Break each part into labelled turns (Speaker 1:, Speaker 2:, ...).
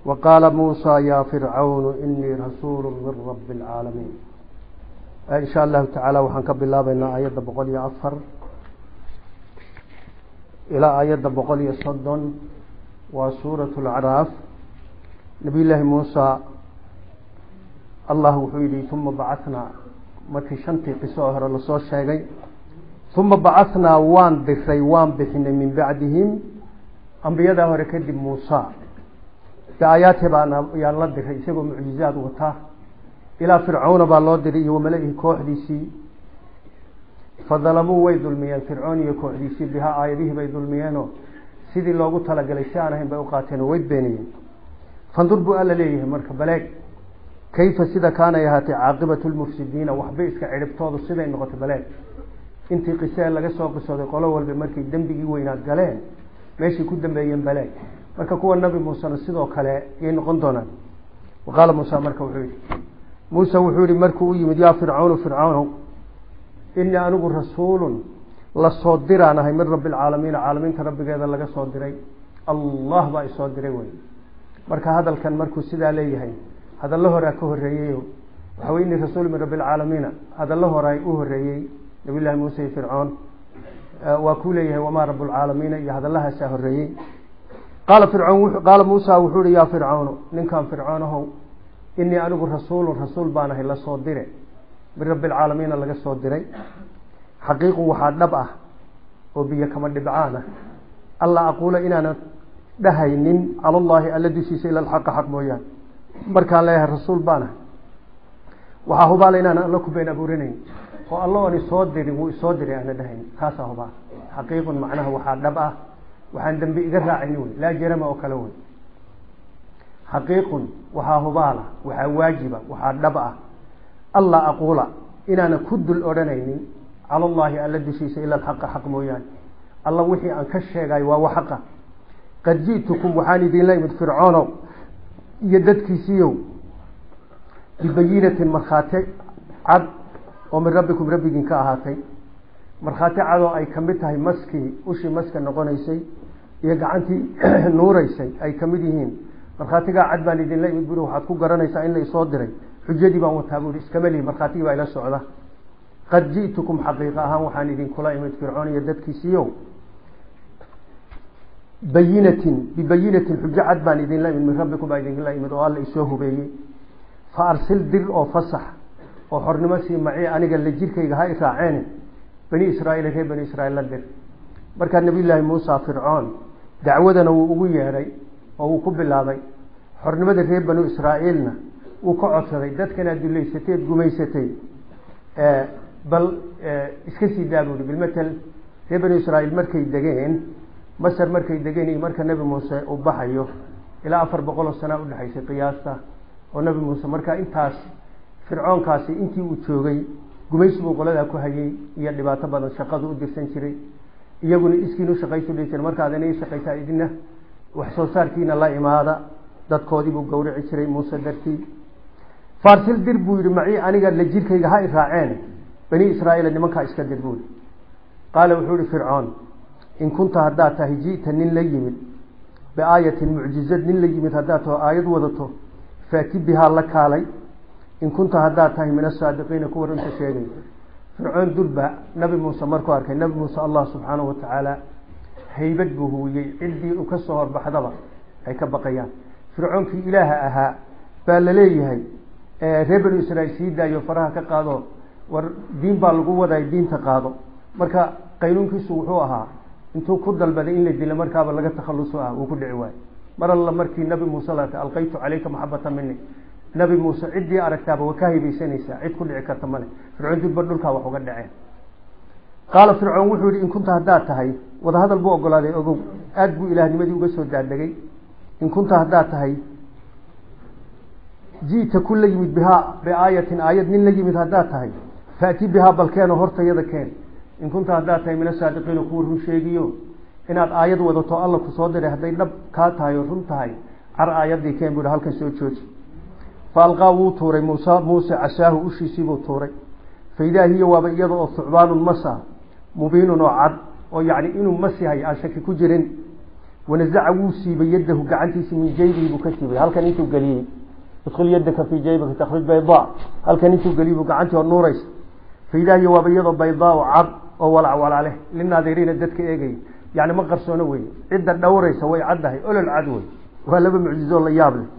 Speaker 1: وqاala muسى ya fircawn inii rasuul min rab الcaalamiin in sha allahu taعaalى waxaan ka bilaabeynaa aayadda boqol iyo afar ilaa aayadda boqol iyo soddon waa suuraة اlacraaf nabiy llaahi muusa allah wuxuu yihi uma bacanaa markii shantii qiso oo hore lasoo sheegay uma bacanaa waan diray waan bixinay min bacdihim ambiyadaa hore kadib muusa biaayaati baan yaan la diray isagoo mucjizaad wata ilaa fircawna baa loo diray iyo wamala-ihi kooxdiisii fadalamuu way dulmiyeen fircoon iyo kooxdiisii bihaa aayadihii bay dulmiyeenoo sidii loogu talagalay si aan ahayn bay uqaateen oo way beeniyeen fandur buu alla leeyahay marka baleeg kayfa sida kaanay ahaatay caaqibatu lmufsidiina waxbay iska cidhibtoodu siday noqotay baleeg intii qisee laga soo qisooday qolo walba markay dembigii weynaad galeen meeshay ku dambeeyeen baleeg marka kuwa nabi muusena sidoo kale yay noqon doonaan waqaala muusa marka wuxuu yihi muuse wuxuu yihi markuu u yimid yaa fircawnu fircawnow inii anigu rasuulun lasoo diraan ahay min rabbi alcaalamiina caalamiinta rabbigeeda laga soo diray allah baa isoo diray wey marka hadalkan markuu sidaa leeyahay hadallo horaa ka horeeyeyo waxa wey inii rasuul min rabbi alcaalamiina hadallo horaa u horeeyey nabiy llahi muuse iyo fircoon waa kuu leeyahay wamaa rabu lcaalamiina iyo hadallahaasaa horeeyey qaala fircawn qaala muusa wuxuu ihi yaa fircawnu ninkan fircoonahow inii anigu rasuulun rasuul baan ahay lasoo dire min rabbi alcaalamiina laga soo diray xaqiiqu waxaa dhab ah oo biyo kama dhibcaan ah alla aquula inaanan dhahaynin cala llahi alla dushiisa ila alxaqa xaq mooyaane markaan leeyahay rasuul baan ahay waxaa hubaala inaanan alla ku been abuurinayn oo alla oon isoo dirin wuu isoo diray aana dhahayn taasaa hubaal xaqiiqun macnaha waxaa dhab ah waxaan dambi iga raacayni wey laa jarama oo kale wey xaqiiqun waxaa hubaala waxaa waajiba waxaa dhab ah alla aquula inaanan ku dul odhanaynin cala llahi alla dushiisa ila alxaqa xaq mooyaane alla wixii aan ka sheegayo waa wa xaqa qad ji'tukum waxaan idinla imid fircoonow iyo dadkiisiiyow bibayinatin markhaati cad oo min rabbikum rabbigiin ka ahaatay markhaati cadoo ay kamid tahay maskii ushii maska noqonaysay iyo gacantii nuuraysay ay kamid yihiin markhaatigaa cad baan idinla imid buri waxaad ku garanaysaa in la isoo diray xujadii baan wataa buui iskama lihi markhaatigii baa ila socda qad ji'tukum xaqiiqa ahaan waxaan idinkula imid fircoon iyo dadkiisiiyo bayinatin bibayinatin xujo cad baan idinla imid min rabbikum baa idinla imid oo alla isoo hubeeyey fa arsil dir oo fasax oo xornimo sii maci aniga la jirkayga ha i raaceen bani israaiil reer bani israiil la dir markaa nabiy llaahi muusa fircoon dacwadana wuu ugu yeedhay oo wuu ku bilaabay xornimada reer banu israa'iilna wuu ka codsaday dadkan aad duleysatay ad gumaysatay bal iska sii daa buuhi bilmatel reer banu israiil markay degeen masar markay degeen iyo marka nebi muuse uu baxayo ilaa afar boqol oo sanaa udhexaysay qiyaasta oo nebi muuse markaa intaas fircoonkaasi intii uu joogay gumaysi buu qoladaa ku hayay iyo dhibaato badan shaqadu u dirsan jiray iyaguna iskiin ushaqaysu dhihi jira markaad ina shaqaysaa idina wax soo saarkiina la imaada dadkoodii buu gawrici jiray muuse dartii farsil dir buu yihi maci aniga la jirkayga ha i raaceen bani israaiil nimankaa iska dir buui qaala wuxuu ihi fircoon in kunta haddaad tahay ji'ta nin la yimid biaayatin mucjizad nin la yimid haddaad taho aayad wadato faati bihaa la kaalay in kunta haddaad tahay min asaadiqiina kuwa runta sheegay fircoon durba nabi muuse markuu arkay nabi muuse allah subxaanahu watacaala haybad buu huwiyey ciddii u ka soo horbaxdaba ay ka baqayaan fircoonkii ilaaha ahaa baa la leeyahay reer banu israiil sii daayo faraha ka qaado war diin baa lagu wadaya diinta qaado marka qaynuunkiisu wuxuu ahaa intuu ku dalbaday in la dilo markaaba laga takhaluso ah wuu ku dhici waayo mar alla markii nabi muuse la arkay alqaytu calayka maxabata mini nabi muuse ciddii aragtaaba waa ka haybaysanaysaa cid ku dhici karta male fircoon durba dhulkaa wax uga dhaceen qaala fircoon wuxuu yihi in kunta haddaad tahay wadahadal buu ogolaaday ogow aada buu ilaahnimadii uga soo daadegay in kunta haddaad tahay ji'ta ku la yimid bihaa biaayatin aayad nin la yimid haddaad tahay faati bihaa balkeenoo hortayada keen in kunta haddaad tahay min asaadiqiina kuwa run sheegiyo inaad aayad wadato alla ku soo diray hadday dhab kaa tahay oo run tahay car aayaddii keen buu halkan soo jooji fa alqaa wuu tuuray muuse muuse casaahu ushiisiibuu tuuray fa idaa hiya waaba iyada oo thucbaanun masa mubiinun oo cad oo yacni inuu mas yahay aan shaki ku jirin wanazaca wuu siibay yadahu gacantiisi min jaybihi buu ka siibay halkan intuu geliyey idkhul yadaka fii jaybika takhruj baydaa halkan intuu geliyey buu gacantii oo nuuraysa faidahiya waaba iyadoo baydaa o cad oo walac walaaleh linaadiriina dadka eegaya yani ma qarsoono wey cidda dhowraysa way caddahay olol cad wey waa laba mucjizo la yaab leh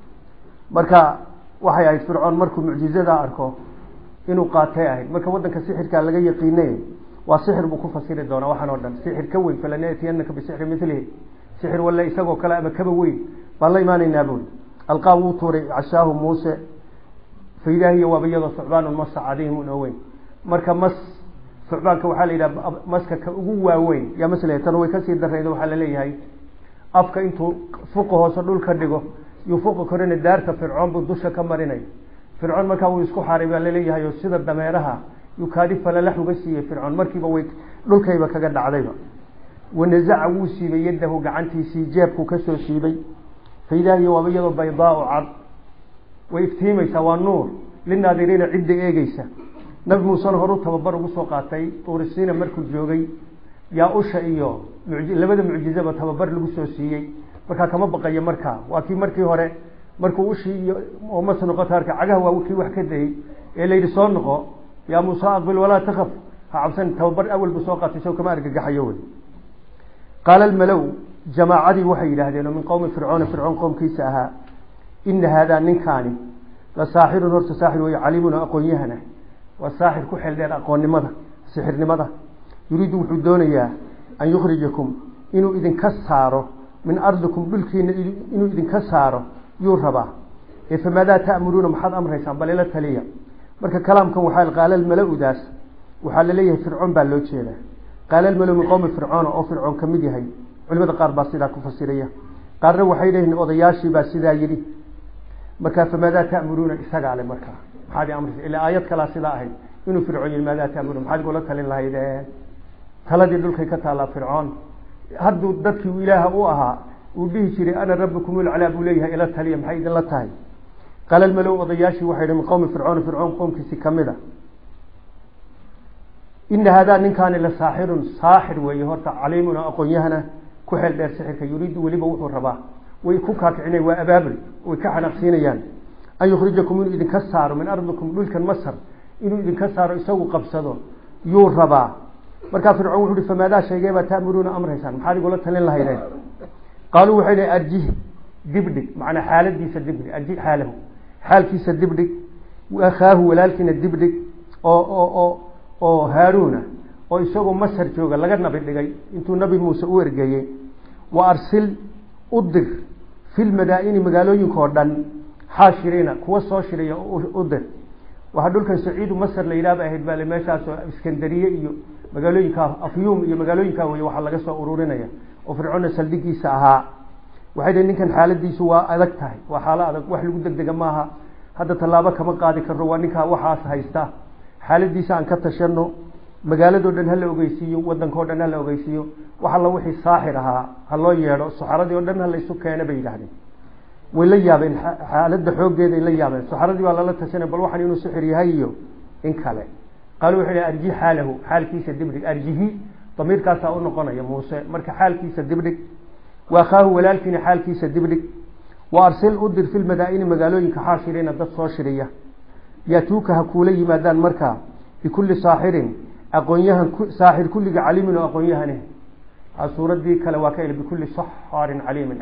Speaker 1: marka waxay ahayd fircoon markuu mucjizadaa arko inuu qaatay ahayd marka wadanka sixirkaa laga yaqiinay waa sixir buu ku fasiri doonaa waxaan oo dhan sixir ka weyn falanatiyanaka bisixri milihi sixir walle isagoo kale ama kaba weyn baan la imaanaynaa bui alqaa wuu tuuray cashaahu muuse faidahiya waaba iyadoo sucbaanun masa cadiimun oo weyn marka mas sucbaanka waxaa la yidhaha maska ka ugu waaweyn yaa masle tan way kasii darayda waxaa laleeyahay afka intuu fuqa hoose dhulka dhigo yuu fuqa korena daarta fircoon buu dusha ka marinay fircoon markaa wuu isku xaaray baa laleeyahay oo sida dameeraha yuu kaadi falalax uga siiyey fircoon markiiba way dhulkayba kaga dhacdayba wanazaca wuu siibay yadahu gacantiisii jeebkuu kasoo siibay faidahiya waaba iyadoo baydaau cad way iftiimaysaa waa nuur linaadiriina cidda eegeysa nabi muusena horu tababar ugu soo qaatay urisiina markuu joogay yaa usha iyo labada mucjizaba tababar lagu soo siiyey markaa kama baqayo markaa waa kii markii hore markuu ushii iyo mas noqoto arka cagaha waa kii wax ka dayey ee la yidhi soo noqo yaa muuse aqbil walaa takaf ha cabsan tababar awal buu soo qaatay isagoo kama argagaxayo wey qaala almalow jamaacadii waxay yidhaahdeen oo min qowmi fircoona fircoon qowmkiisa ahaa ina haadaa ninkaani la saaxirun horta saaxir wey caliimun oo aqoon-yahana waa saaxir ku xeel dheer aqoonnimada sixirnimada yuriidu wuxuu doonayaa an yukhrijakum inuu idinka saaro min ardikum dhulkiina inuu idinka saaro yuu rabaa ee famaadaa ta'muruuna maxaad amraysaan bal ila taliya marka kalaamkan waxaa qaala almala-udaas waxaa laleeyahay fircoon baa loo jeedaa qaala almala min qowmi fircoona oo fircoon ka mid yahay culimada qaar baa sidaa ku fasiraya qaarna waxay leeyihin odayaashii baa sidaa yidhi markaa famaadaa ta'muruuna isagaa le markaa maxaad i amraysa ilaa aayad kalaa sidaa ahayd inuu fircoon yihi maadaa ta'muruuna maxaad igula talin lahaydeen taladii dhulkay ka taallaa fircoon hadduu dadkii ilaaha u ahaa uu dhihi jiray ana rabbikum ulcalaa buu leeyahay ila taliya maxay idinla tahay qaala almalow odayaashii waxay hi min qowmi fircoona fircoon qoomkiisi kamid a ina haadaa ninkaani la saaxirun saaxir weeye horta caliimun oo aqoon-yahana ku xeel dheer sixirka yuriidu weliba wuxuu rabaa way ku kaakicina waa abaabul way ka xanaaqsiinayaan an yukhrijakum inuu idinka saaro min ardikum dhulkan masar inuu idinka saaro isagu qabsado yuu rabaa markaa fircoon wuxu uhi famaadaa shaygee baa ta'muruuna amraysaan maxaad igula talin lahaydeen qaaluu waxay dhi arjih dibdhig macnaa xaaladiisa dibdhig arjih xaalahu xaalkiisa dibdhig akhaahu walaalkiina dibdhig oo oo oo oo haaruuna oo isagoo masar jooga laga nabi dhigay intuu nabi muuse u ergeeyey wa arsil u dir fi lmadaa-ini magaalooyinka oo dhan xaashiriina kuwa soo shiraya u dir waxaa dhulkan saciidu masar la yidhahba ahayd baa meeshaasoo iskandariye iyo magaalooyinkaa afyuum iyo magaalooyinkaa wey waxaa laga soo ururinaya oo fircoonna saldhigiisa ahaa waxay dhi ninkan xaaladiisu waa adag tahay waa xaalo adag wax lagu degdega maaha hadda tallaabo kama qaadi karno waa ninkaa waxaas haysta xaaladiisa aan ka tashano magaaladoo dhan hala ogeysiiyo wadankao dhan hala ogeysiiyo wax alla wixii saaxir ahaa ha loo yeedho suxaradii oo dhan ha laysu keena bay yidhahdeen way la yaabeen xaaladda xooggeeday la yaabeen suxaradii baa lala tashanay bal waxaan inuu sixir yahay iyo in kale qaalu wuxuu hi arji xaalahu xaalkiisa dibdhig arjihi damiirkaasaa u noqonaya muuse marka xaalkiisa dibdhig wa akhaahu walaalkiina xaalkiisa dibdhig wa arsil u dir fi lmadaa-ini magaalooyinka xaashiriina dad soo shiriya yaatuuka ha kuula yimaadaan markaa bikulli saaxirin aqoonyahan saaxir kulliga caliimin oo aqoon-yahane suuradii kale waa ka bikulli saxaarin caliimin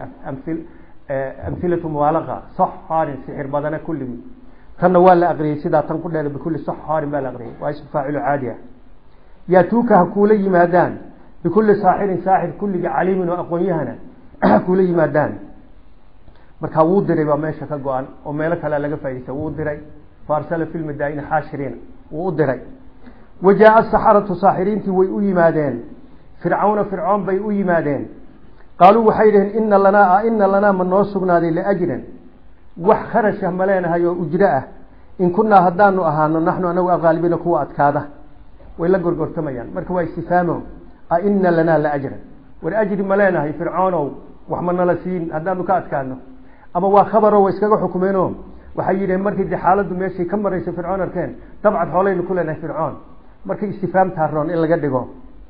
Speaker 1: amhilatu mubaalaqa saxaarin sixir badana kulligii tanna waa la aqriyey sidaa tan ku dheer bikulli saxaarin baa la aqriyay waa ism faacilu caadi ah yaatuuka ha kuula yimaadaan bikulli saaxirin saaxir kulliga caliimin oo aqoon-yahana ha kuula yimaadaan markaa wuu diray baa meesha ka go-an oo meelo kalea laga faaidaysta wuu diray faarsala fi lmadaa'ini xaashiriina wuu u diray wa jaa-a saxaratu saaxiriintii way u yimaadeen fircawna fircoon bay u yimaadeen qaaluu waxay dhaheen ina lanaa ina lanaa ma noo sugnaaday liajran wax kharashah ma leenahay oo ujro ah in kunaa haddaanu ahaano naxnu anagu aqaalibiina kuwa adkaada way la gorgortamayaan marka waa istifaamo a ina lanaa laajran war ajri ma leenahay fircoonow wax ma nala siin haddaanu ka adkaano ama waa khabaro way iskaga xukumeeno waxay yidhaheen markii de xaaladdu meeshay ka maraysa fircoon arkeen dabcad xoolaynu ku leenahay fircoon markay istifaam taaroon in laga dhigo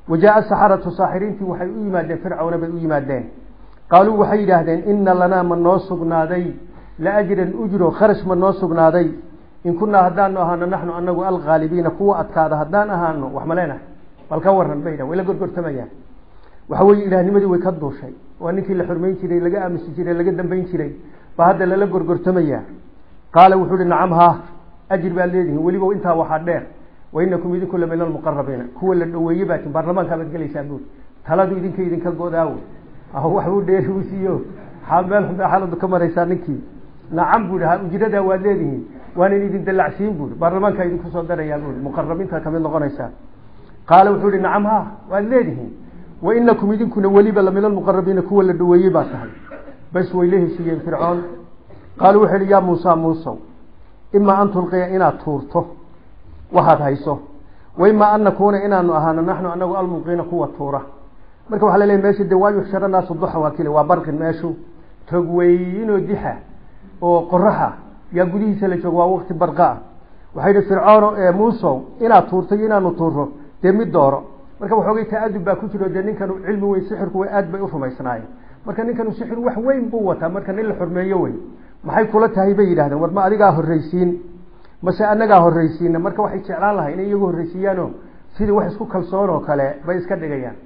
Speaker 1: wajaaa saxaratu saaxiriintii waxay u yimaadeen fircawna bay u yimaadeen qaaluu waxay yidhaahdeen ina lanaa ma noo sugnaaday laajran ujro kharash ma noo sugnaaday in kunaa haddaanu ahaano naxnu anagu alghaalibiina kuwa adkaada haddaan ahaano wax ma leenahay bal ka waran bay way la gorgortamayaan waxa weye ilaahnimadii way ka duushay waa ninkii la xurmayn jiray laga aamusi jiray laga dambayn jiray ba hadda lala gorgortamaya qaala wuxuu hi nacam ha ajir baad leedihin weliba intaa waxaa dheer wainakum idinku la min almuqarabiina kuwa la dhaweeye baatin baarlamaankaa baad gelaysaa buuri taladu idinka idinka godaawo waxbuu dheeri u siiyo meel xunbaa xaaladu ka maraysaa ninkii nacam buui ujradaa waad leedihiin waanan idin dalacsiin buuri baarlamaankaa idinku soo darayaa buuri muqarabiinta kamid noqonaysaa qaala wuxuu hi nacam ha waad leedihiin wainakum idinkuna weliba la min almuqarabiina kuwa la dhaweeyey baa tahay bas way la heshiiyeen fircoon qaaluu wuxuu yihi yaa muusa muusow imaa an tulqiya inaad tuurto waxaad hayso waimaa an nakuuna inaanu ahaano naxnu anagu almulqiina kuwa tuura marka waxa laleeyahy meesha de waa yuxshara naasu duxa waa kile waa barqin meeshu tog weynoo dixa oo qoraxa yaa gudihiisa la joogo waa waqti barqa ah waxay yihi fircoono muusow inaad tuurto iyo inaanu tuuro dee mid dooro marka waxoogay ta-adub baa ku jiro dee ninkan cilmi weyn sixirku way aad bay u rumaysnaayeen marka ninkanu sixir wax weyn buu wataa marka nin la xurmeeyo wey maxay kula tahay bay yidhahdeen war ma adigaa horreysiin mase anagaa horreysiina marka waxay jeclaan lahay inay iyagu horreysiiyaano sidii wax isku kalsoon oo kale bay iska dhigayaan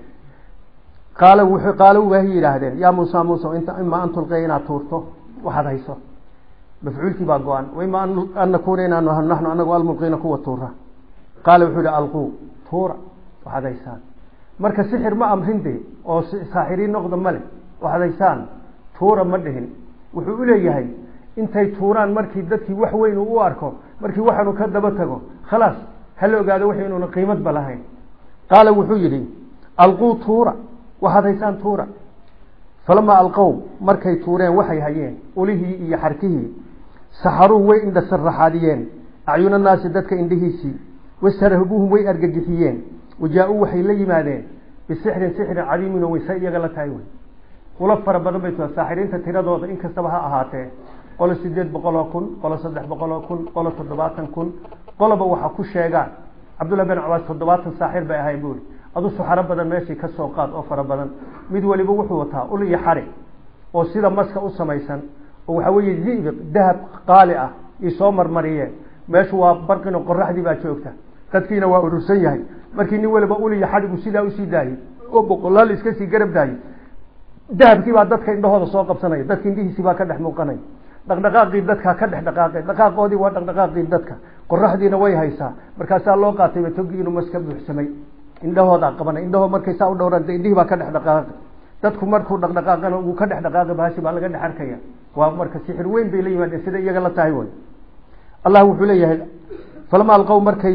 Speaker 1: qaala wuxuu qaalo wahay yidhaahdeen yaa muusa muusa inta imaa an tulqiya inaad tuurto waxaad hayso mafcuulkii baa go-an waimaa an nakuuna inaanu ahno naxnu anagu almulqiina kuwa tuura qaala wuxuu yihi alquu tuura waxaad haysaan marka sixir ma amrin de oo saaxiriin noqda male waxaad haysaan tuura ma dhihin wuxuu uleeyahay intay tuuraan markii dadkii wax weyn uu u arko markii waxaanu ka daba tago khalaas hala ogaado wax inuuna qiimadba lahayn qaala wuxuu yidhi alquu tuura waxaad haysaan tuura falamaa alqow markay tuureen waxay hayeen ulihii iyo xarkihii saxaruu way indha sarraxaadiyeen acyuna naasi dadka indhihiisii wastarhabuuhum way argagixiyeen wajaa-uu waxay la yimaadeen bisixrin sixrin cadiimin oo wayse iyaga la tahay wey ula fara badan bay tua saaxiriinta tiradooda in kastaba ha ahaatee qolo sideed boqol oo kun qolo saddex boqol oo kun qolo toddobaatan kun qoloba waxa ku sheegaan cabdullahi bin cabaas toddobaatan saaxir bay ahayn buuri adu suxaro badan meeshii ka soo qaad oo fara badan mid waliba wuxuu wataa ul iyo xari oo sida maska u samaysan oo waxaa weeye zibiq dahab qaali ah io soo marmariyeen meeshu waa barqino qoraxdii baa joogta dadkiina waa urursan yahay markii nin waliba ul iyo xadhigu sidaa usii daayey oo boqolaal iska sii garab daayey dahabkii baa dadka indhahooda soo qabsanaya dadka indhihiisii baa ka dhex muuqanaya dhaqdhaqaaqii dadka ka dhex dhaqaaqay dhaqaaqoodii waa dhaqdhaqaaqii dadka qoraxdiina way haysaa markaasaa loo qaatayba togi inuu mas ka buuxsamay indhahoodaa qabanay indhahoo markay saa u dhowraan de indhihii baa ka dhex dhaqaaqay dadku markuu dhaqdhaqaaqana uu ka dhex dhaqaaqay bahashi baa laga dhex arkaya waa marka sixir weyn bay la yimaadeen sida iyaga la tahay way allah wuxuu leeyahay falama alqow markay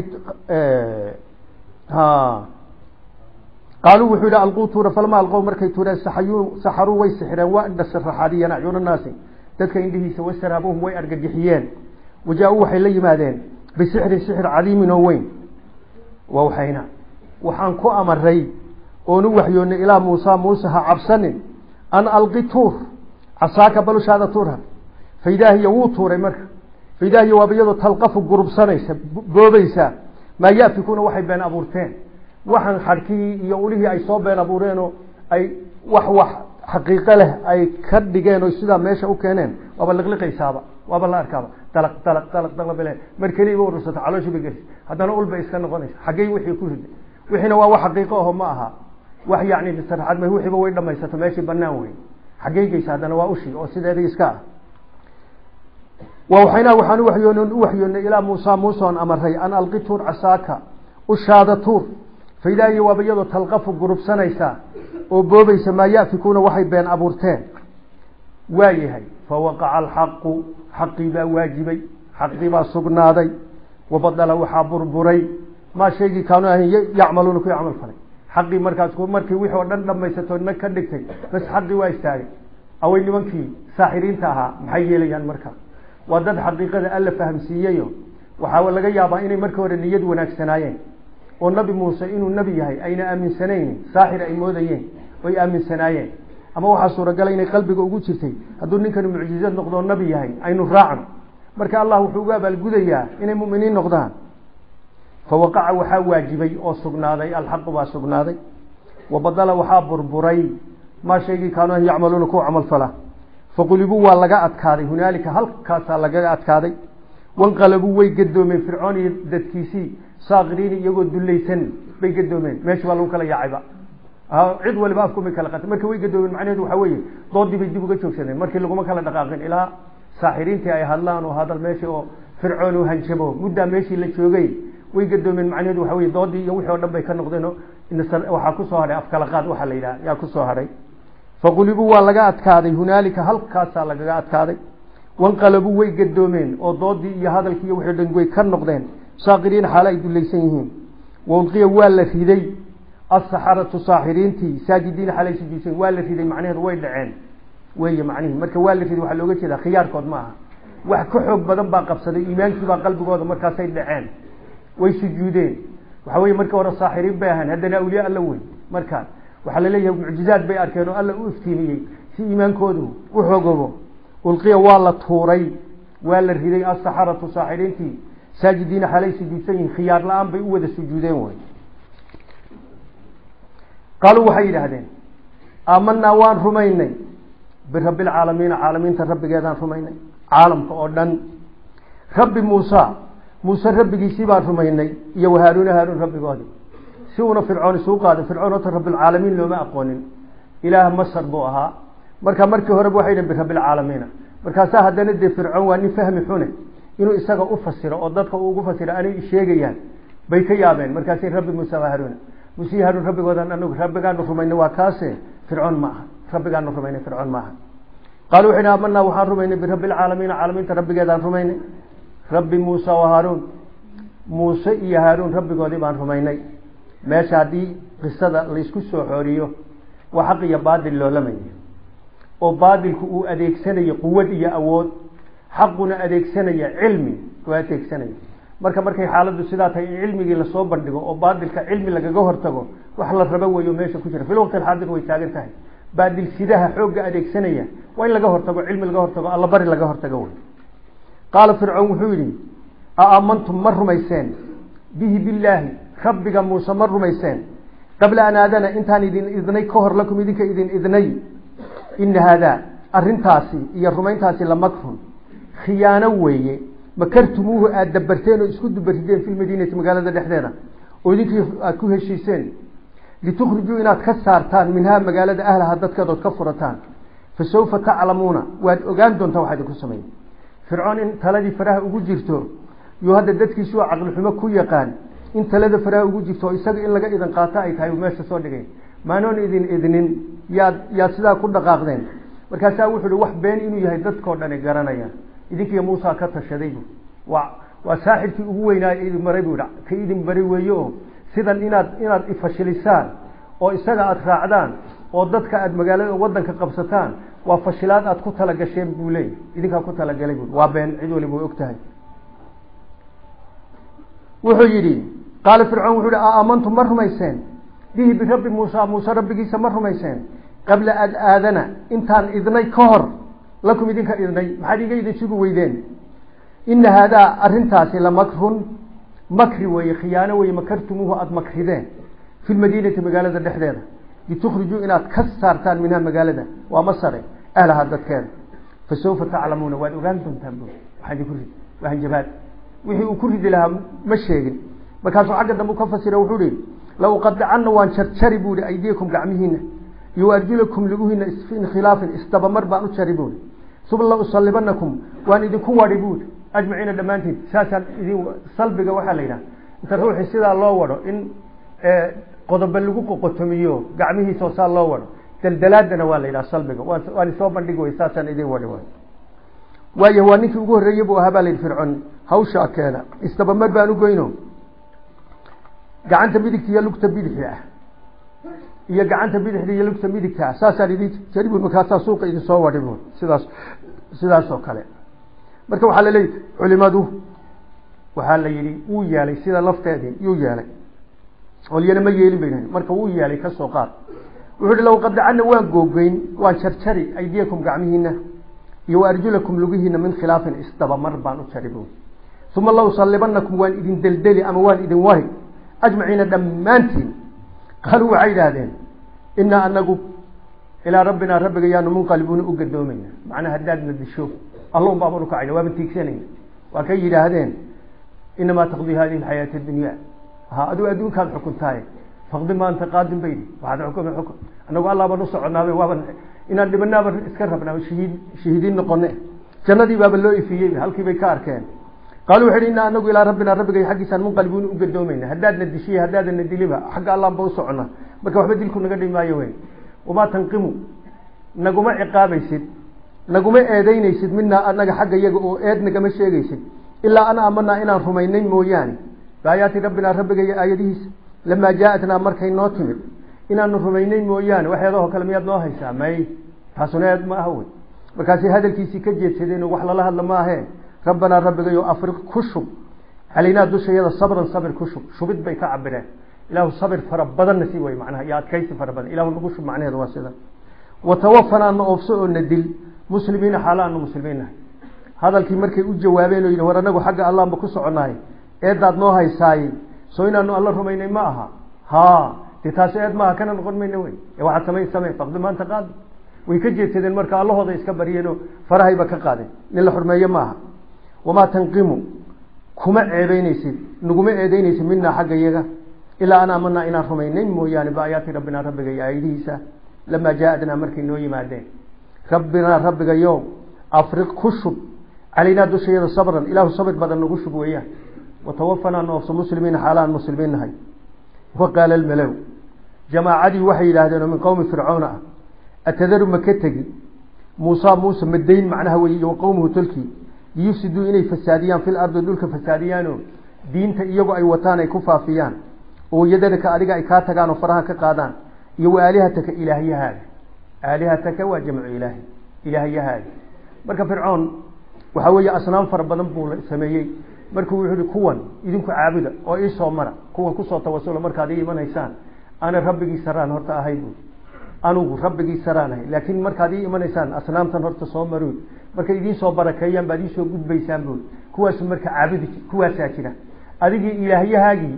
Speaker 1: qaaluu wuxuu yihi alquu tuura falama alqow markay tuureen saxayuu saxaruu way sixireen waa indha saraxaadiyeen acyuna naasi dadka indhihiisa wasaraabuhum way argagixiyeen wajaa-uu waxay la yimaadeen bisixrin sixir cadiimin oo weyn waa waxayna waxaan ku amaray oonu waxyoonnay ilaa muusa muuse ha cabsanin an alqi tuur casaaka balushaada tuurha faydaahiya wuu tuuray marka faydaahiya waaba iyadoo talqafu gurubsanaysa goobaysa maa yafikuna waxay been abuurteen waxaan xadhkihii iyo ulihii ay soo been abuureenoo ay wax wax xaqiiqo leh ay ka dhigeen oo sidaa meesha u keeneen waaba liqliqaysaaba waaba la arkaaba dalaq dalaq dalaq dalabile mar keliya ba urursata calooshii bay gelisa haddana ul bay iska noqonaysa xaggey wixii ku riday wixiina waa wax xaqiiqo aho ma aha wax yacni sarxad ma wixiiba way dhamaysato meeshii banaan wey xaggey geysa haddana waa ushi oo sideedii iska ah waxayna waxaan uwayoon u waxyoonnay ilaa muusa muuseon amaray an alqi tuur casaaka ushaada tuur faydaahiya waaba iyadoo talqafu gurubsanaysa oo boobaysa maa yafikuuna waxay been abuurteen waa yahay fawaqaca alxaqu xaqii baa waajibay xaqii baa sugnaaday wabadala waxaa burburay maa shaygii kaanu ahayn yacmaluuna ku camal falay xaqii markaas markii wixii oo dhan dhamaysatoo nag ka dhigtay bas xaqii waa istaagay away nimankii saaxiriinta ahaa maxay yeelayaan marka waa dad xaqiiqada alla fahamsiiyeyo waxaa laga yaabaa inay markii hore niyad wanaagsanaayeen oo nabi muuse inuu nebi yahay ayna aaminsanayn saaxir ay moodayeen oy aaminsanaayeen ama waxaa suuragala inay qalbiga ugu jirtay hadduu ninkani mucjizad noqdoo nabi yahay aynu raacno marka allah wuxuu uga abaalgudayaa inay muminiin noqdaan fawaqaca waxaa waajibay oo sugnaaday alxaqu baa sugnaaday wabadala waxaa burburay maa shaygii kaanu yacmaluuna kuwa camal fala faqulibuu waa laga adkaaday hunaalika halkaasaa lagaga adkaaday wanqalabuu way gadoomeen fircoon iyo dadkiisii saakiriin iyagoo dulaysan bay gadoomeen meesha baa lagu kala yaacayba cid waliba afkumay kala qatay marka way gadoomeen macnaheedu waxaa weeye doodii bay dib uga joogsadeen markii laguma kala dhaqaaqin ilaa saaxiriintii ay hadlaan oo hadal meesha oo fircoon u hanjabo muddaa meeshii la joogay way gadoomeen macnaheedu waxa weye doodii iyo wixii o dhan bay ka noqdeen waxaa kusoo hadhay afkala qaad waxaa la yidhaha yaa kusoo hadhay faqulibuu waa laga adkaaday hunaalika halkaasaa lagaga adkaaday wanqalabuu way gadoomeen oo doodii iyo hadalkii iyo wixii dhan way ka noqdeen saakiriin xaalo ay dulaysan yihiin waulqiya waa la riday asaxaratu saaxiriintii saajidiin xalay sujuudsan waa la riday macnaheedu way dhaceen wey macnihi marka waa la riday waxaa looga jeedaa khiyaarkood ma aha wax ka xoog badan baa qabsaday iimaankiibaa qalbigooda markaasay dhaceen way sujuudeen waxa weye markii hore saaxiriin bay ahaan haddana awliya alla wey markaa waxaa laleeyahay mucjizaad bay arkeen oo alla u iftiimiyey si iimaankoodu u xoogobo ulqiya waa la tuuray waa la riday asaxaratu saaxiriintii saajidiina xalay sujuudsan yihiin khiyaar la-aan bay u wada sujuudeen wey qaaluu waxay yidhaahdeen aamanaa waan rumaynay birabbi lcaalamiina caalamiinta rabbigeedaan rumaynay caalamka oo dhan rabbi muusa muuse rabbigiisii baan rumaynay iyo wahaaruuna haaruun rabbigoodii si uuna fircoon isuu qaaday fircoon ota rabbilcaalamiin looma aqoonin ilaah masar buu ahaa marka markii horeba waxay dhn birabbilcaalamiina markaasaa haddana dee fircoon waa nin fahmi xune inuu isaga u fasiro oo dadka uu ugu fasiro anay sheegayaan bay ka yaabeen markaasay rabbi muuse haruuna muuse haruun rabbigoodan anagu rabbigaanu rumaynay waa kaase fircoon ma aha rabbigaanu rumaynay fircoon maaha qaalu waxay aamanaa waxaan rumaynay birabbi lcaalamiina caalamiinta rabbigeedaan rumaynay rabbi muusa wa haaruun muuse iyo haaruun rabbigoodii baan rumaynay meesha haddii qisada laysku soo xooriyo waa xaq iyo baadil loolamaya oo baadilku uu adeegsanayo quwad iyo awood xaquna adeegsanaya cilmi u adeegsanaya marka markay xaaladdu sidaa tahay in cilmigii lasoo bandhigo oo baadilka cilmi lagaga hortago wax la rabo weeyo meesha ku jira fil waqti alxaadir way taagan tahay baadil sidaha xoogga adeegsanaya waa in laga hortago cilmi laga hortago alla bari laga hortago wey qaala fircoon wuxuu yidhi a aamantum ma rumayseen bihi billaahi rabbiga muuse ma rumayseen qabla an aadana intaan idin idnay ka hor lakum idinka idin idnay ina haadaa arintaasi iyo rumayntaasi lamakrun khiyaano weeye makartumuuhu aada dabarteen oo isku dubarideen fi lmadiinati magaalada dhexdeeda oo idinkii aada ku heshiiseen litukhrijuu inaad ka saartaan minhaa magaalada ahlaha dadkeed ood ka furataan fa sawfa taclamuuna waad ogaan doontaa waxaa idinku sameeye fircoon in taladii faraha ugu jirto yuu hadda dadkiisu caqli xumo ku yaqaan in talada faraha ugu jirto oo isaga in laga idan qaato ay tahay uu meesha soo dhigay maanoon idin idnin yaad yaad sidaa ku dhaqaaqdeen markaasaa wuxuu hi wax been inuu yahay dadkao dhani garanaya idinkiiyo muusa ka tashaday bu waa waa saaxibkii ugu weynaayo idin maray buu yidhi ka idin bari weeye oo sidan inaad inaad ifashilisaan oo isaga aada raacdaan oo dadka aada magaalada wadanka qabsataan waa fashilaad aada ku talagasheen buu leeyay idinkaa ku talagalay bu waa been cid waliba way og tahay wuxuu yidhi qaala fircoon wuxuu yihi aamantum ma rumayseen bihi birabbi muusa muuse rabbigiisa ma rumayseen qabla an aadana intaan idnay ka hor lakum idinka idnay maxaad iga idin sugi weydeen ina haadaa arintaasi lamakrun makri weeye khiyaano weye makartumuuhu aada makrideen fi lmadiinati magaalada dhexdeeda litukhrijuu inaad ka saartaan minha magaalada waa masare ahlaha dadkeeda fa sawfa taclamuuna waad ogaan doontaan bu waxaa idinku rid waa hanjabaad wixii uu ku ridi lahaa ma sheegin markaasuu xagga dambe ka fasira wuxuu ihi la uqadicana waan jarjari buu ihi aydiyakum gacmihiina iyo arjulakum luguhiina min khilaafin isdabamar baan u jari buui uma la usalibanakum waan idinku wadi buui ajmaciina dhammaantiin saasaan idin salbiga waxaa la yidhaha inta ruuxii sidaa loo wado in qodobe lagu qoqotomiyo gacmihiisao saa loo wado daldalaadana waa la yidhaha salbiga waan isoo bandhig wey saasaan idin wadi way waaya waa ninkii ugu horreeyey buu ahaa baa la yidhi fircoon hawshaa keena isdabamar baan u goyno gacanta midigta iyo lugta bidixi ah iyo gacanta bidixda iyo lugta midigta ah saasaan idin jari bu markaasaa suuqa idin soo wadi bu sidaas sidaas oo kale marka waxaa la leeyahy culimadu waxaa la yidhi wuu yeelay sida lafteedii yuu yeelay olyana ma yeelin bay marka wuu yeelay kasoo qaad wuxuu hi low qadacana waan googeyn waan jarjari aydiyakum gacmihiina iyo arjulakum lugihiina min khilaafin isdabamar baan u jari bu uma la usalibanakum waan idin deldeli ama waan idin wari ajmaciina dhammaantiin qaaluu waxay idhaahdeen inaa anagu ilaa rabbinaa rabbiga yaanu munqalibuuna u gadoomayna macnaa haddaadna disho alla un baabanu kacayna waaba tiigsanayna waa kay yidhaahdeen inamaa taqdii hadihi alxayaati addunya ha adigu adduunkaad xukuntaaye faqdi maanta qaadin baydi waxaad xukumi xukun anagu allah baan u soconaabe waaban inaan dhibanaaba iska rabnaa shahiid shahiidiin noqone jannadii baaba loo ifiyey halkii bay ka arkeen qaalu wuxu uhi inaa anagu ilaa rabbinaa rabbigay xaggiisaan munqalibuuna u gadoomayna haddaadna dishiy haddaadana diliba xagga allah ba u socona marka waxba dilku naga dhimi maayo wey wamaa tanqimu naguma ciqaabaysid naguma eedeynaysid midnaa anaga xagga iyaga oo eed nagama sheegaysid ilaa an aamanaa inaan rumaynay mooyaane baayaati rabbinaa rabbigay aayadihiisa lamaa jaa-atnaa markay noo timid inaanu rumaynay mooyaane waxeedahoo kale miyaad noo haysaa may taasuna eed ma aha wey markaasay hadalkiisii ka jeedsadeen wax lala hadla ma ahee rabbanaa rabbigayo afriq ku shub calaynaa dushayada sabran sabir ku shub shubid bay ka cabireen ilaahu sabir fara badanna si way macnaha iyo adkaysi fara badan ilahu nagu shub macnaheedu waa sida watawafanaa na oofso oo na dil muslimiina xaala aanu muslimiin nahay hadalkii markay u jawaabeen oo yidhi war anagu xagga allaanba ku soconahay eedaad noo haysaaye soo inaanu alla rumaynay ma aha ha dee taasi eed maaha kana noqon mayna wey ee waxaad samayn samey faqdi maanta qaadi way ka jeedsadeen marka allahooda iska baryeen oo farahayba ka qaadeen nin la xurmeeye ma aha wamaa tanqimu kuma ceebeynaysid naguma eedeynaysid minaa xagga iyaga ilaa an aamanaa inaan rumaynay mooyaane baayaati rabbinaa rabbiga iyo aayadihiisa lamaa jaa-adnaa markay noo yimaadeen rabbinaa rabbigayo afriq ku shub calaynaa dushayada sabran ilaahu sabir badan nagu shub weeyaan watawafanaa noofso muslimiina xaalaan muslimiin nahay waqaala almalow jamaacadii waxay yidhaahdeen oo min qowmi fircoona ah atadaru ma ka tegi muusa muuse madayn macnaha wey iyo waqowmuhu tolkii liyufsiduu inay fasaadiyaan fil ardi dhulka fasaadiyaanoo diinta iyagu ay wataan ay ku faafiyaan oo yadanaka adiga ay kaa tagaan oo faraha ka qaadaan iyo wa aalihataka ilaahyahaada aalihataka waa jamcu ilaahi ilaahyahaada marka fircoon waxaa weeye asnaam fara badan buu sameeyey markuu wuxuu yihi kuwan idinku caabuda oo iisoo mara kuwan kusoo tawasula markaad ii imanaysaan ana rabbigii saraan horta ahay bu anugu rabbigii saraan ahay laakiin markaad ii imanaysaan asnaamtan horta soo maroy markay idiin soo barakeeyaan baad iisoo gudbaysaan bu kuwaasu marka caabudi kuwaasaa jira adigii ilaahyahaagii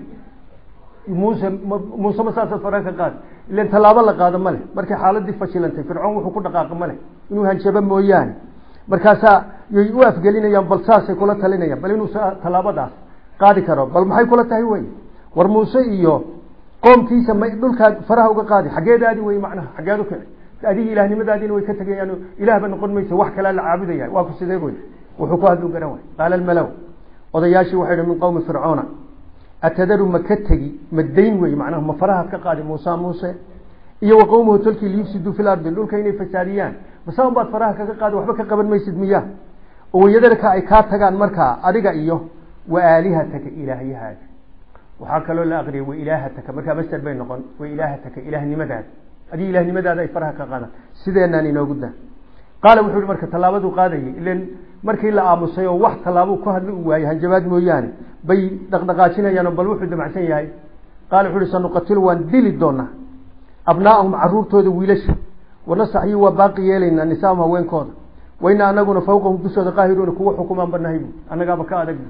Speaker 1: muuse muuse ma saasaad faran ka qaad ilan tallaabo la qaado ma leh markay xaaladii fashilantay fircoon wuxuu ku dhaqaaqa ma leh inuu hanjabo mooyaane markaasaa yay u afgelinayaan bal saasay kula talinayaan bal inuu tallaabadaas qaadi karo bal maxay kula tahay wey war muuse iyo qoomkiisa ma dhulkaa faraha uga qaadi xaggeedaadi wey macnaha xaggeed ukici adigii ilahnimadaadiina way ka tegayaan ilaahba noqon maysa wax kalea la caabudaya waa ku sidee wey wuxuu ku hadlu garan way qaala almalow odayaashii waxay hi min qowmi fircoona atadaru ma ka tegi ma dayn wey macnaha ma farahaad ka qaadi muusa muuse iyo wa qowmuhu tolkii liyufsiduu fi lardi dhulka inay fasaadiyaan masaban baad faraha kaga qaadi waxba ka qaban maysid miya oo wayadarka ay kaa tagaan markaa adiga iyo wa aalihataka ilaahyahaada waxaa kaloo la aqriyay wa ilaahataka markaa master bay noqon wa ilaahataka ilaahnimadaada adiga ilaahnimadaada ay faraha ka qaadaan sideenaan inoogu daa qaala wuxuu yihi marka tallaabaduu qaadayay ilan markii la aamusay oo wax tallaabuu ku hadli u waayey hanjabaad mooyaane bay dhaqdhaqaajinayaanoo bal wuxuu damacsan yahay qaala wuxu uhi sanuqatilu waan dili doonaa abnaa'ahum caruurtooda wiilasha wanastaxyi waa baaqi yeelaynaa nisaahum haweenkooda wayna anaguna fawqahum dushooda qaahiruuna kuwa xukumaan banahay bu annagaaba ka adag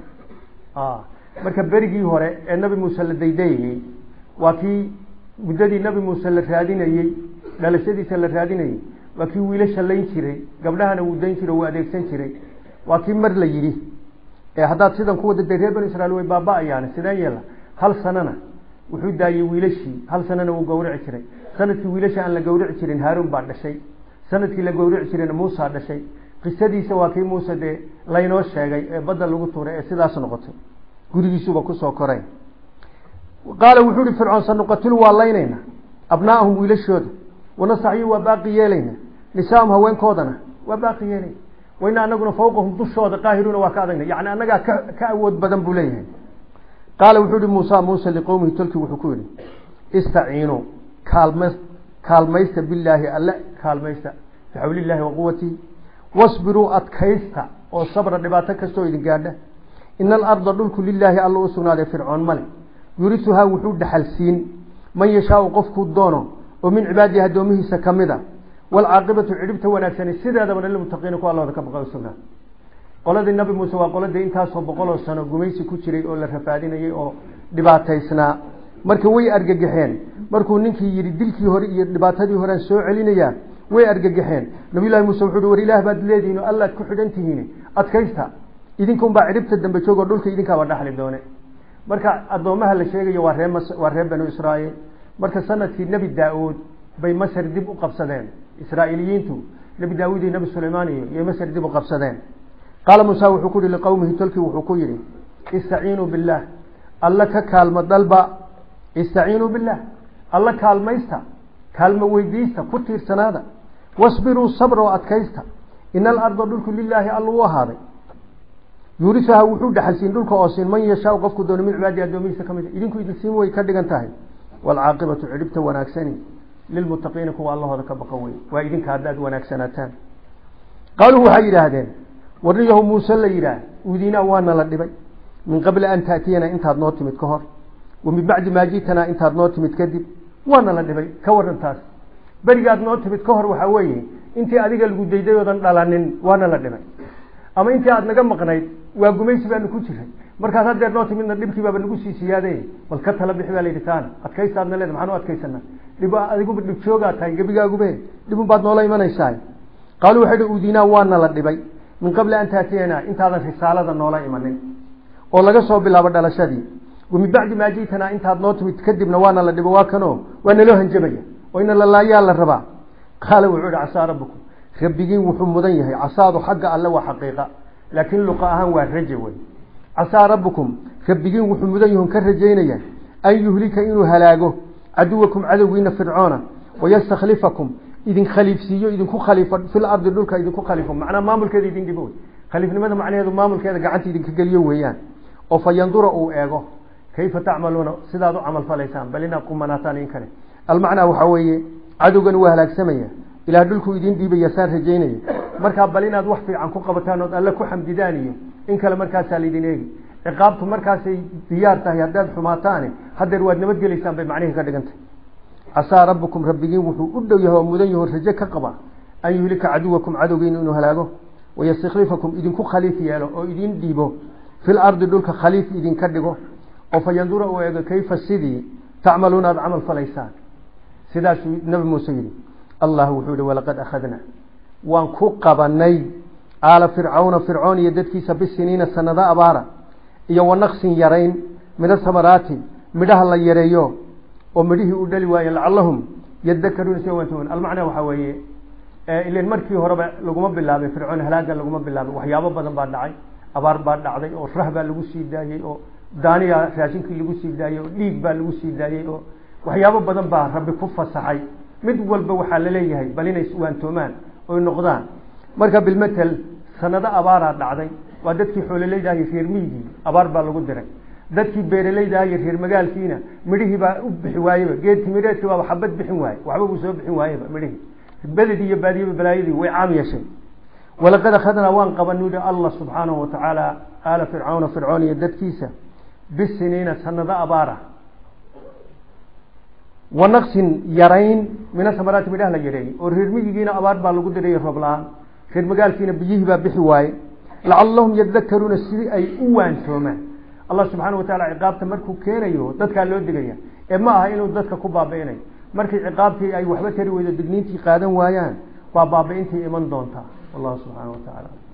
Speaker 1: marka berigii hore ee nabi muuse la daydayayey waa kii muddadii nabi muuse la raadinayey dhalashadiisa la raadinayey waa kii wiilasha layn jiray gabdhahana wuu dayn jiray wuu adeegsan jiray waa kii mar la yidhi ee haddaad sidan ku wada day reer banu israiil way baaba-ayaane sideen yeela hal sanana wuxuu daayey wiilashii hal sanana wuu gawrici jiray sanadkii wiilasha aan la gawrici jirin haaruun baa dhashay sanadkii la gawrici jirayna muusa dhashay qisadiisa waa kii muuse dee laynoo sheegay ee badda lagu tuuray ee sidaas noqotay gurigiisuba kusoo koray qaala wuxuu ihi fircoon sanuqatilu waa laynayna abnaa'ahum wiilashooda wanastaxyi waa baaqi yeelayna nisaahum haweenkoodana waa baaqi yeelayna wayna anaguna fawqahum dushooda qaahiruuna waa ka adagna yani annagaa ka ka awood badan buu leeyahay qaala wuxuu ihi muusa muuse liqowmihi tolkii wuxuu ku yihi istaciinuu kaalm kaalmaysta bilaahi alle kaalmaysta bixawlillahi wa quwatihi wasbiruu adkaysta oo sabra dhibaato kastoo idin gaadha ina alarda dhulku lilaahi alla u sugnaaday fircoon male yurisuhaa wuxuu dhaxal siin man yashaau qofkuu doono oo min cibaadihi addoomihiisa kamid a waalcaaqibatu cidhibta wanaagsani sideedaba lilmuttaqiina ku allooda ka baqa usugnaa qoladii nabi muuse waa qoladii intaasoo boqoloo sano gumaysi ku jiray oo la rafaadinayay oo dhibaataysnaa marka way argagaxeen markuu ninkii yidhi dilkii hore iyo dhibaatadii horean soo celinayaa way argagaxeen nabiyullahi muuse wuxuu hi war ilaah baad leedihiin oo allaad ku xidhan tihiin adkaysta idinkunbaa cidhibta dambe joogoo dhulka idinkaaba dhaxli doone marka addoomaha la sheegayo waa ree waa reer banu israa'iil marka sanadkii nebi daa-uud bay masar dib u qabsadeen israa'iiliyiintu nebi daawuud iyo nebi sulaymaan iyo iyo masar dib u qabsadeen qaala muusa wuxuu ku yihi liqowmihi tolkii wuxuu ku yidhi istaciinuu billaah alla ka kaalmo dalba istaciinuu billaah alla kaalmaysta kaalmo weydiista ku tiirsanaada wasbiruu sabra oo adkaysta ina alarda dhulku lilaahi alla u ahaaday yuurisaha wuxuu dhaxalsiin dhulka oo siin man yashaau qofku doono min cibaadi addoomihiisa ka mid a idinku idinsiin way ka dhigan tahay waalcaaqibatu cidhibta wanaagsani lilmuttaqiina kuwa allahooda ka baqa wey waa idinka haddaad wanaagsanaataan qaaluu waxay yidhaahdeen warniyahu muuse la yidhaah uudinaa waana la dhibay min qabli an taatiyana intaad noo timid ka hor wa min bacdi maa ji'tanaa intaad noo timid kadib waana la dhibay ka waran taas berigaad noo timid ka hor waxaa weeye intii adiga lagu dayday oodan dhalanin waana la dhibay ama intii aad naga maqnayd waa gumaysi baanu ku jiray markaas haddeer noo timidna dhibkii baaba nagu sii siyaade bal ka tala bixi baa layidhi taana adkaystaadna leeda maxaan u adkaysana dhib adiguba dhib joogaa tahay gebigaagube dhibun baad noola imanaysaa qaaluu waxay hi uudinaa waana la dhibay min qabli an taatiyana intaadan risaalada noola imanin oo laga soo bilaabo dhalashadii wa min bacdi maa ji'tanaa intaad noo timid kadibna waana la dhibo waa kanoo waa naloo hanjabaya oo ina la laayaa la rabaa qaala wuxuu ihi casaa rabbukum rabbigiin wuxuu mudan yahay casaadu xagga alle waa xaqiiqa laakiin luqa ahaan waa raje wey casaa rabbukum rabbigiin wuxuu mudan yahun ka rajaynaya an yuhlika inuu halaago caduwakum cadowgiina fircoona wayastakhlifakum idin khaliifsiiyo idinku khaliifo fil ardi dhulka idinku khaliifo macnaa maamulkeeda idin dhibo wey khaliifnimada macnaheedu maamulkeeda gacanta idinka geliyo weeyaan oo fa yandura uu eego kayfa tacmaluuna sidaad u camal falaysaan bal inaad qumanaataan in kale almacnaa waxaa weeye cadowgan waa halaagsamaya ilaah dhulkuu idin dhiibaya saan rajaynaya markaa bal inaad wax fiican ku qabataan ood alle ku xamdidaan iyo in kale markaasaa laydin eegi ciqaabtu markaasay diyaar tahay haddaad xumaataane haddeer waad nabadgelaysaan bay macnihii ka dhigantay casaa rabbukum rabbigiin wuxuu u dhow yahay oo mudan yaho raje ka qaba an yuhlika caduwakum cadowgiina inuu halaago wayastakhlifakum idinku khaliif yeelo oo idin dhiibo fil ardi dhulka khaliif idinka dhigo oo fa yandura uu eego kayfa sidii tacmaluuna aada camal falaysaan sidaasuu nabi muuse yidhi allah wuxuu yihi walaqad akhadna waan ku qabanay aala fircawna fircoon iyo dadkiisa bisiniina sanado abaara iyo wanaqsin yarayn min asamaraati midhaha la yareeyo oo midhihii u dhali waaye lacalahum yadakaruuna si wantuun almacnaa waxaa weeye ilan markii horeba laguma bilaabay fircoon halaaga laguma bilaabay waxyaabo badan baa dhacay abaar baa dhacday oo rah baa lagu sii daayey oo daaniya raashinkii lagu sii daayey oo dhiig baa lagu sii daayey oo waxyaabo badan baa rabbi ku fasaxay mid walba waxaa laleeyahay bal inay iswaantoomaan oy noqdaan marka bilmatel sanado abaaraa dhacday waa dadkii xoololeyda iyo reer miigii abaar baa lagu diray dadkii beeraleyda iyo reer magaalkiina midhihii baa u bixi waayeba geed timireedkii baaba xabad bixin waaye waxba buu soo bixin waayeba midhihii beledii iyo baadiyaba balaayadii way caam yeeshay walaqad akhadnaa waan qabanuu yihi allah subxaanahu watacaala aala fircawna fircoon iyo dadkiisa bisiniina sanado abaara wanaqsin yarayn mina samaraati midhaha la yareeyey oo reer miyigiina abaar baa lagu diray roob la-aan reer magaalkiina biyihii baa bixi waaye lacalahum yadakaruuna sidii ay u waansoomaan allah subxaana wataala ciqaabta markuu keenayo dadkaa loo digaya ee ma aha inuu dadka ku baabi'inayo markii ciqaabtii ay waxba tari weydo digniintii qaadan waayaan baa baabi'intii iman doontaa wallahu subxaana wa tacaala